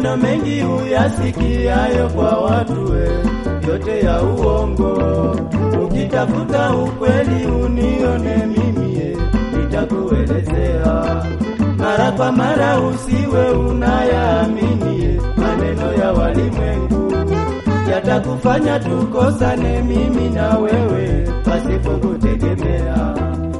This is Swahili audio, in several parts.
Maneno mengi uyasikiayo kwa watu we, yote ya uongo. Ukitafuta ukweli unione mimi, ye, nitakuelezea mara kwa mara, usiwe unayaamini ye, maneno ya walimwengu yatakufanya tukosane mimi na wewe pasipo kutegemea.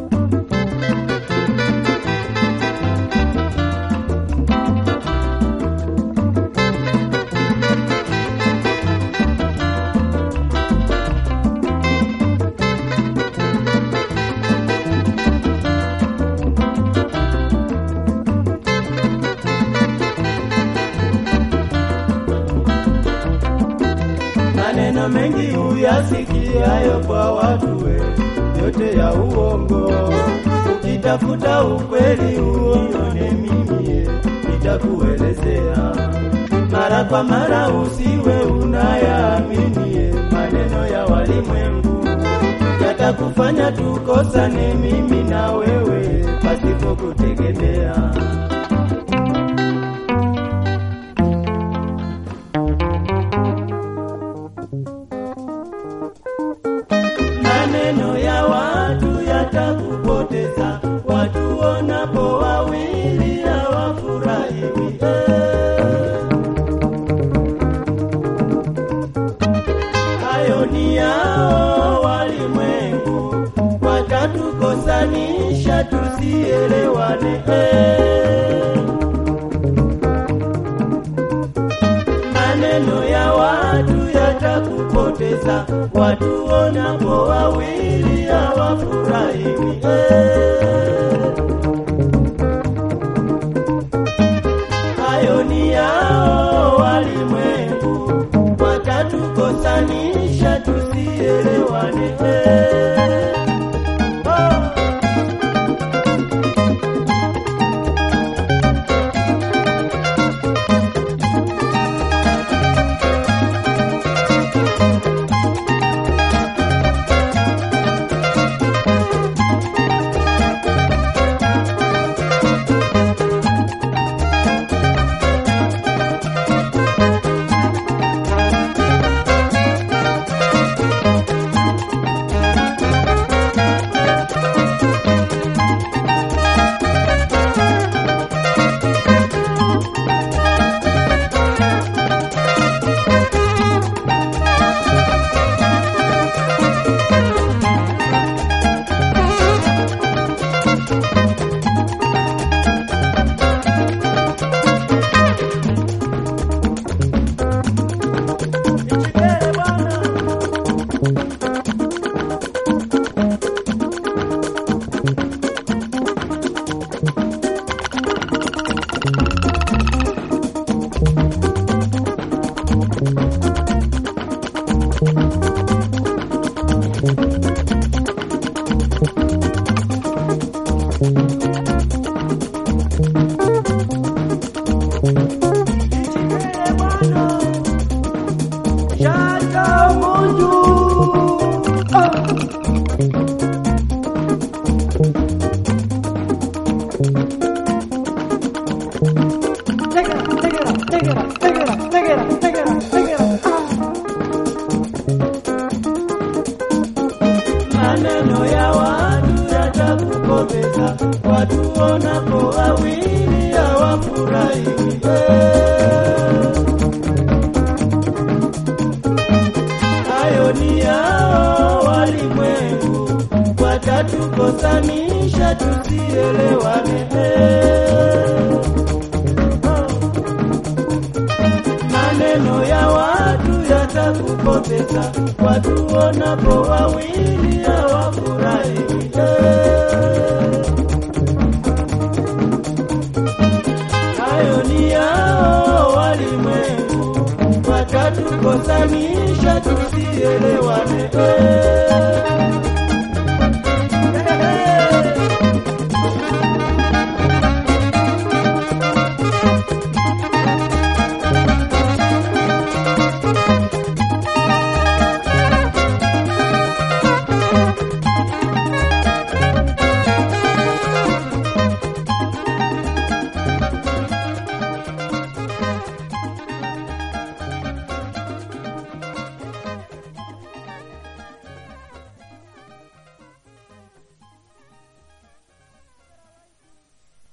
maneno mengi uyasikiayo kwa watu we, yote ya uongo. Ukitafuta ukweli uone mimi, ye, nitakuelezea mara kwa mara, usiwe unayaamini ye, maneno ya walimwengu yatakufanya tukosane mimi na wewe pasipo kutegemea. maneno ya watu yatakupoteza, watu wonapo wawili hawafurahiwi. Hayo ni yao walimwengu, watatukosanisha tusielewane. maneno ya watu yatakupoteza, watu wonapo wawili hawafurahiwi. Hayo ni yao walimwengu, watatukosanisha tusielewane. Oh. Nichikele bwana. Nichikele bwana. Shaka Mungu. Ah. Take it up, take it up, take it up, take it up, take it up, take it up, take it up. maneno ya watu yatakupoteza, watu wonapo wawili hawafurahiwi. Hayo ni yao walimwengu, watatukosanisha tusielewane. maneno ya watu yatakupoteza, watu wonapo wawili hawafurahi. Hayo ni yao walimwengu, watatukosanisha tusielewane.